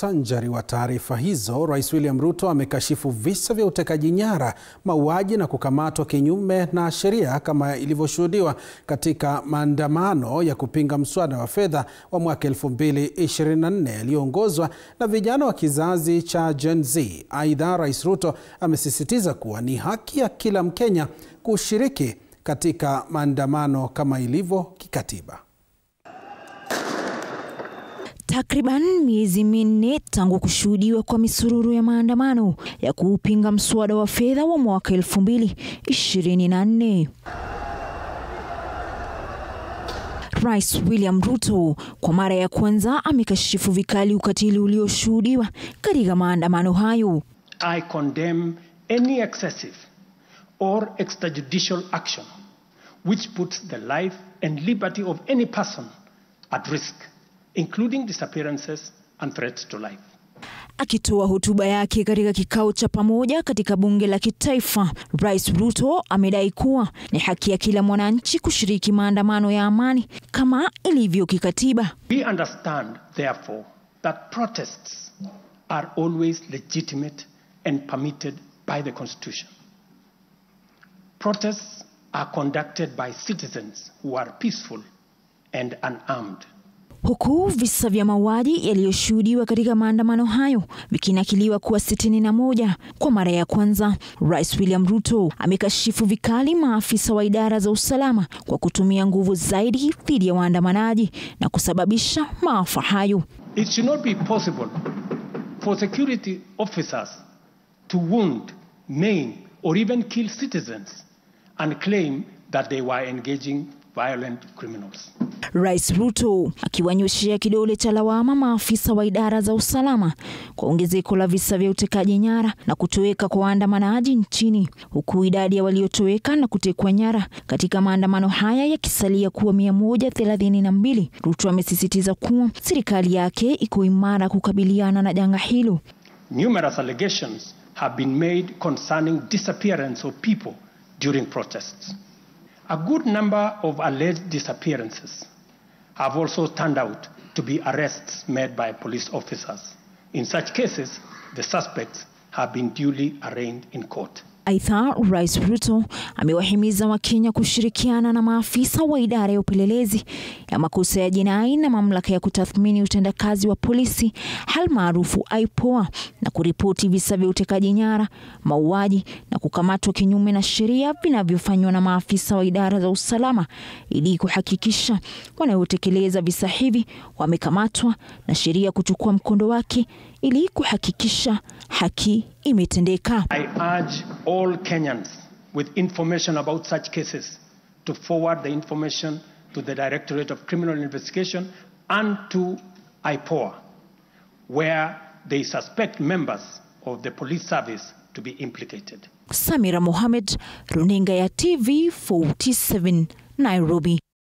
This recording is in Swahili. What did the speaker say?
Muktasari wa taarifa hizo, Rais William Ruto amekashifu visa vya utekaji nyara, mauaji na kukamatwa kinyume na sheria kama ilivyoshuhudiwa katika maandamano ya kupinga mswada wa fedha wa mwaka 2024 yaliyoongozwa na vijana wa kizazi cha Gen Z. Aidha, Rais Ruto amesisitiza kuwa ni haki ya kila Mkenya kushiriki katika maandamano kama ilivyo kikatiba. Takriban miezi minne tangu kushuhudiwa kwa misururu ya maandamano ya kuupinga mswada wa fedha wa mwaka 2024. Rais William Ruto kwa mara ya kwanza amekashifu vikali ukatili ulioshuhudiwa katika maandamano hayo. I condemn any excessive or extrajudicial action which puts the life and liberty of any person at risk including disappearances and threats to life. Akitoa hotuba yake katika kikao cha pamoja katika bunge la kitaifa, Rais Ruto amedai kuwa ni haki ya kila mwananchi kushiriki maandamano ya amani kama ilivyo kikatiba. We understand therefore that protests are always legitimate and permitted by the constitution. Protests are conducted by citizens who are peaceful and unarmed. Huku visa vya mauaji yaliyoshuhudiwa katika maandamano hayo vikinakiliwa kuwa sitini na moja kwa mara ya kwanza, Rais William Ruto amekashifu vikali maafisa wa idara za usalama kwa kutumia nguvu zaidi dhidi ya waandamanaji na kusababisha maafa hayo. It should not be possible for security officers to wound, maim or even kill citizens and claim that they were engaging violent criminals. Rais Ruto akiwanyoshea kidole cha lawama maafisa wa idara za usalama kwa ongezeko la visa vya utekaji nyara na kutoweka kwa waandamanaji nchini, huku idadi ya waliotoweka na kutekwa nyara katika maandamano haya yakisalia kuwa mia moja thelathini na mbili. Ruto amesisitiza kuwa serikali yake iko imara kukabiliana na janga hilo. Numerous allegations have been made concerning disappearance of people during protests. A good number of alleged disappearances have also turned out to be arrests made by police officers. In such cases, the suspects have been duly arraigned in court. Aidha, Rais Ruto amewahimiza Wakenya kushirikiana na maafisa wa idara ya upelelezi ya makosa ya jinai na mamlaka ya kutathmini utendakazi wa polisi halmaarufu IPOA na kuripoti visa vya utekaji nyara, mauaji na kukamatwa kinyume na sheria vinavyofanywa na maafisa wa idara za usalama ili kuhakikisha wanaotekeleza visa hivi wamekamatwa na sheria kuchukua mkondo wake ili kuhakikisha haki imetendeka. I urge all Kenyans with information about such cases to forward the information to the Directorate of Criminal Investigation and to IPOA, where they suspect members of the police service to be implicated. Samira Mohamed, runinga ya TV 47 Nairobi.